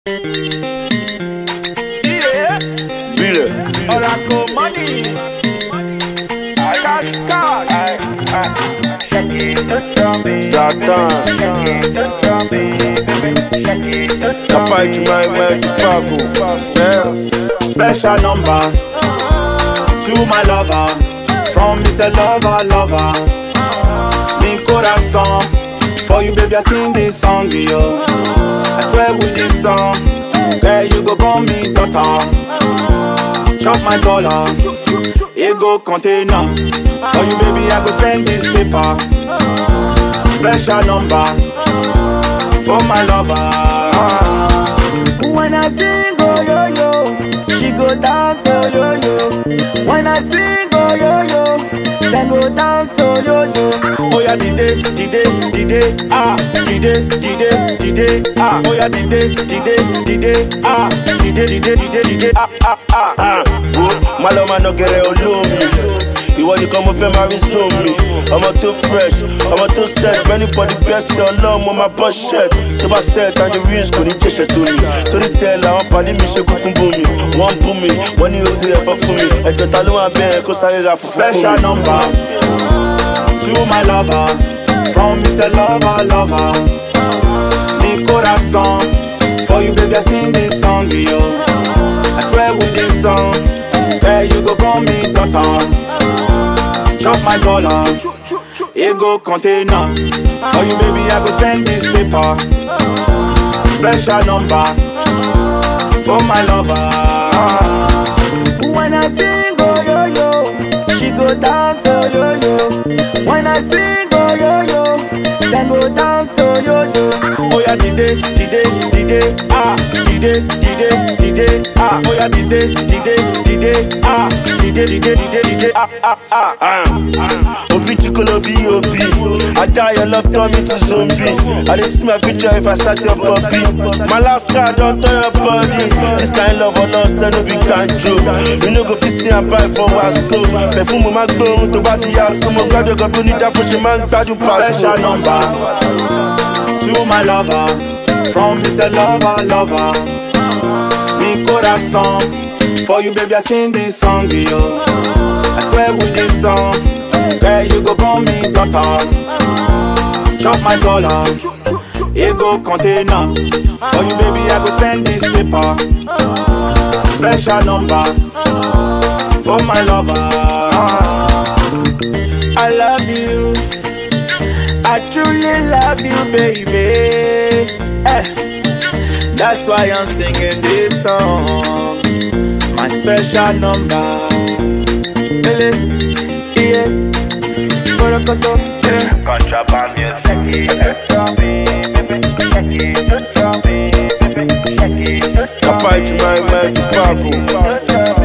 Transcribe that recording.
Yeah. Bile. Oracle money. Cash card. Start time. Kapai Jumai Mai Tupago. Spells. Special number to my lover from Mr. Lover Lover. Mi corazón for you, baby. I sing this song, yo. I swear with this song, girl, you go born me daughter. Chop my dollar, it go container. For you, baby, I go spend this paper. Special number for my lover. When I sing, oh yo yo, she go dance, oh yo yo. When I sing, oh yo yo, then go dance, oh yo yo. Oh yeah, dide, dide, dide, ah, dide, dide, dide, ah. Oh yeah, dide, dide, dide, ah, dide, dide, dide, dide, ah, ah, ah. Ah, wo, má lọ máa nọgẹrẹ olómi. Ìwọ nìkan mo fẹ́ máa rí sómi. Ọmọ tó fresh, ọmọ tó set, ready for the best ọlọ́run mo máa bọ́ shirt. Tó bá set and the rings kò ní jẹ̀ṣẹ̀ tó ní. Torí tiẹ̀ làwọn pàdé mi ṣe kúkú bú mi. Wọ́n bú mi, wọ́n ní o ti ẹ̀fọ́ fún mi. Ẹ̀jọ̀ ta ló wà bẹ́ẹ̀ kó sáré ra fùfú fún Special mi. number to my lover from Mr. Lover Lover. Mi corazón for you, baby. I sing this song, yo. I swear with this song, girl, you go born me daughter. Chop my dollar, it go container. For you, baby, I go spend this paper. Special number for my lover. When I sing, oh yo yo, she go dance, oh yo yo. When I sing, oh yo yo, then go dance, oh yo yo. Oh yeah, dide, dide, dide, ah, dide, dide, dide, ah. Oh yeah, dide, dide, dide, ah, dide, dide, dide, dide, ah, ah, ah. Ah, Obi chikolo B.O.B. I die your love turn me to zombie. I dey see my future if I start your puppy. My last card don turn your body. This kind love or love say no be kanjo. You no go fit see am buy for waso. Perfume ma gbóhùn tó bá ti yá so. Mo gbádùn gan bí onídàáfó ṣe máa ń gbádùn Special pàṣẹ. number to my lover from Mr. Lover Lover. Mi corazón for you, baby. I sing this song, yo. I swear with this song, girl, you go born me daughter. Chop my dollar, it go container. For you, baby, I go spend this paper. Special number for my lover. I love you. I truly love you, baby. Eh. That's why I'm singing this song. My special number. Ele, yeah. Borokoto, yeah. Contraband music. Kapai Jumai Mai Tupago.